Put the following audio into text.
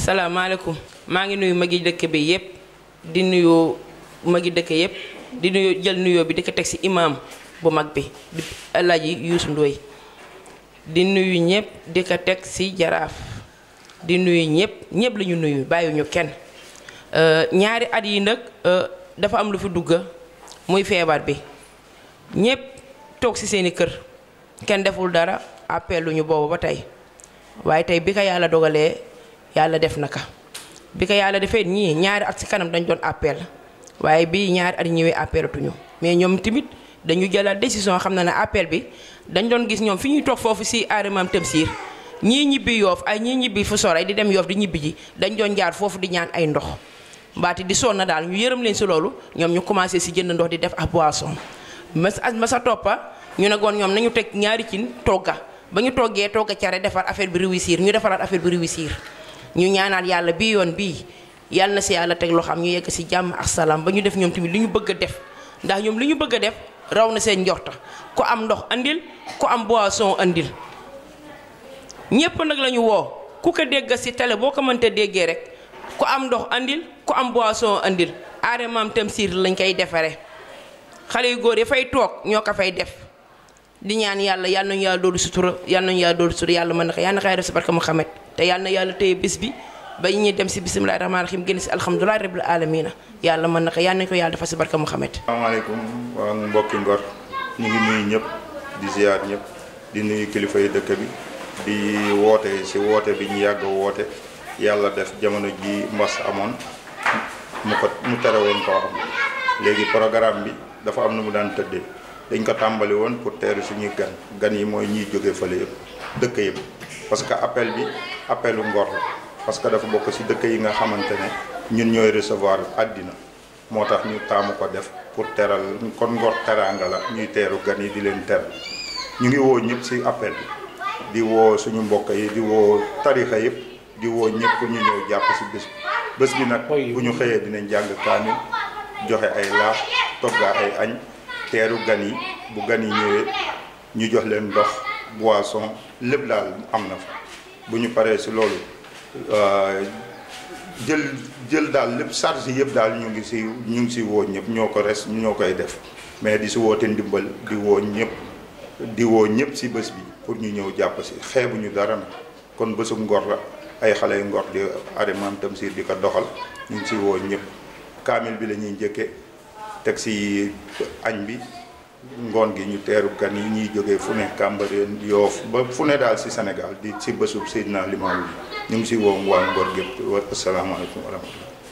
salaamaaleykum maa ngi nuyu magi dëkk bi yépp di nuyu magi dëkk yépp di nuyu jël nuyoo bi di ko teg ci imaam bu mag bi di Alaaji Yuusu Ndooy di nuyu ñëpp di ko teg ci jaraaf di nuyu ñëpp ñëpp la ñu nuyu bàyyiwuñu kenn ñaari at yi nag dafa am lu fi dugg muy feebar bi ñëpp toog ci seeni kër kenn deful dara appel lu ñu boobu ba tey waaye tey bi ko yàlla dogalee yàlla def na ka bi ko yàlla defee ñii ñaari at ci kanam dañ doon appel waaye bii ñaari at ñëwee appelatuñu mais ñoom tamit dañu jëlaat décision xam na ne appel bi dañ doon gis ñoom fi ñuy toog foofu ci Arimam Tamsir ñii ñibbi yoof ay ñii ñibbi fu sore di dem yoof di ñibbi ji dañ doon jaar foofu di ñaan ay ndox mbaati di sonn daal ñu yërëm leen ci loolu ñoom ñu commencé ci jënd ndox di def ak boisson mas ma sa toppa ñu ne goon ñoom nañu teg ñaari cin togga ba ñu toggee togga care defar affaire bi réussir ñu defaraat affaire bi réussir ñu ñaanaat yàlla bii yoon bii yàlla na ci yàlla teg loo xam ñu yegg ci jàmm ak salaam ba ñu def ñoom tamit li ñu bëgg a def ndax ñoom li ñu bëgg a def raw na seen njorta ku am ndox andil ku am boisson andil ñépp nag la ñu woo ku ko dégg ci télé boo ko mënta déggee rek ku am ndox andil ku am boisson andil Arimam Tamsir lañ koy defaree xale yu góor yi fay toog ñoo ko fay def di ñaan yàlla yal nañu yàlla doolu sutura yal nañu yàlla doolu sutura yàlla mën na ko yal na ko def ci barke Muhammad te yal na yàlla téye bés bi ba ñuy dem ci bisimilahi rahmaani rahim génn ci alhamdulilahi rabbil alamina yàlla mën na ko yal nañu ko yàlla defal ci barke Muhammad asalaamaaleykum waa mbokki Ngor ñu ngi nuyu ñëpp di ziar ñëpp di nuyu kilifa yi dëkk bi di woote ci woote bi ñu yàgg woote yàlla def jamono ji mbas amoon mu ko mu tere woon koo am léegi programme bi dafa am na mu daan tëddee dañ ko tàmbali woon pour teeru suñuy gan gan yi mooy ñiy jóge fële yëpp dëkk yëpp parce que appel bi appelu Ngor la parce que dafa bokk ci dëkk yi nga xamante ne ñun ñooy recevoir àddina moo tax ñu taamu ko def pour teral kon Ngor teraanga la ñuy teeru gan yi di leen teral ñu ngi woo ñëpp ci appel bi di woo suñu mbokk yi di woo tarixa yëpp di woo ñëpp pour ñu ñëw jàpp ci bés bi bés bi nag bu ñu xëyee dinañ jàng kaamil joxe ay laax toggaa ay añ teeru gan yi bu gan yi ñëwee ñu jox leen ndox boisson lépp daal am na fa bu ñu paree ci loolu jël jël daal lépp charge yëpp daal ñu ngi ci ñu ngi ci woo ñëpp ñoo ko res ñoo koy def mais di ci woote ndimbal di woo ñëpp di woo ñëpp ci bés bi pour ñu ñëw jàpp ci xeebuñu dara nag kon bésu Ngor la ay xale yu Ngor di Arimam Tamsir di ko doxal ñu ngi ci woo ñëpp kaamil bi la ñuy njëkkee teg ci añ bi ngoon gi ñu teeru gan yi ñuy jógee fu ne Cambérène Yoff ba fu ne daal ci Sénégal di ci bésub Seydina Limaamu bi ñu ngi ci woo waa Ngor gépp wa asalaamaaleykum wa rahmatullah